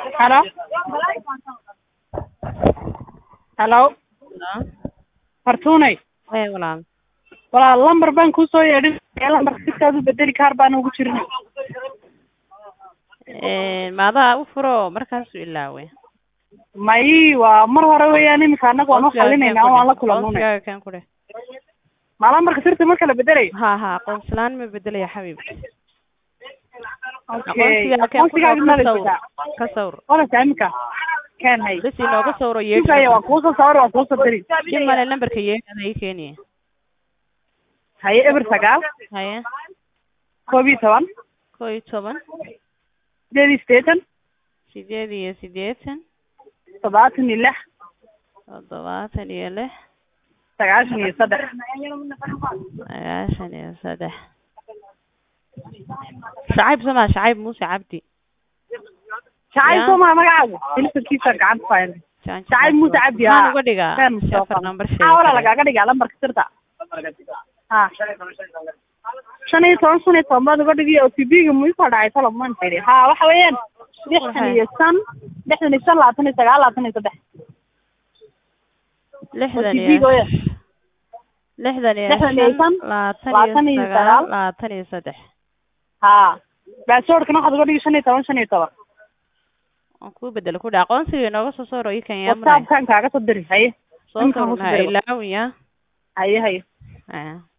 Hello? Hello? Fartuunay Ee walaal walaal lambar baan kuu soo yeedhin ee lambarka sidkaad u bedeli kaar baan ugu jirin ee maadaa u furo markaasuu ilaawe may waa mar hore weeyaan imika annaga waan u xalinaynaa waan la kulanunay aqoonsigaaga kan ku dheh ma lambarka sirta marka la bedelayo ha ha aqoonsilaan ma bedelaya xabiibti okay aqoonsigaaga kan ku aqoonsigaaga dheh ma ka la sawr sitaa ka sawr walasa imika ken hay bes inooga sawro sugaya waan yeedhi kuusoo sawir waan kuusoo diri dhib male lambarka yeedhada ii keeniye haye eber sagaal haye koob iyo toban koo iyo toban sideed iyo siddeetan sideed iyo siddeetan toddobaatan iyo lix toddobaatan iyo lix sagaashan iyo saddex sagaashan iyo saddex shacayb somaa shacayb muuse cabdi shacayb Ya. soo maa magacaagu telefonkiisa gacanta ku hayn shacayb muuse cabdi maxaan haa uga dhigaa Ken shafar Mustafa. number maxaa walaa sheeg lagaaga dhigaa lambarka sirta ha shan iyo toban shan iyo toban baad uga dhigi o t b-ga muisoo dhacay toloman tiri ha waxa weeyaan lixdan iyo shan lixdan iyo shan labaatan iyo sagaal labaatan iyo saddex lixdan OTP iyo gooya. lixdan iyo Lixdan iyo shan shan, labaatan labaatan iyo iyo sagaal sagaal. labaatan iyo saddex ha baasoorkana waxaad uga dhigi shan iyo toban shan iyo toban waan kuu bedelo ku dha aqoonsiga inooga soo sawro ii kan yaamray whatsappkan kaaga soo diri haye soo Ninkan sawro wuu ku maxaa diro. ilaawin ya haye haye Ah.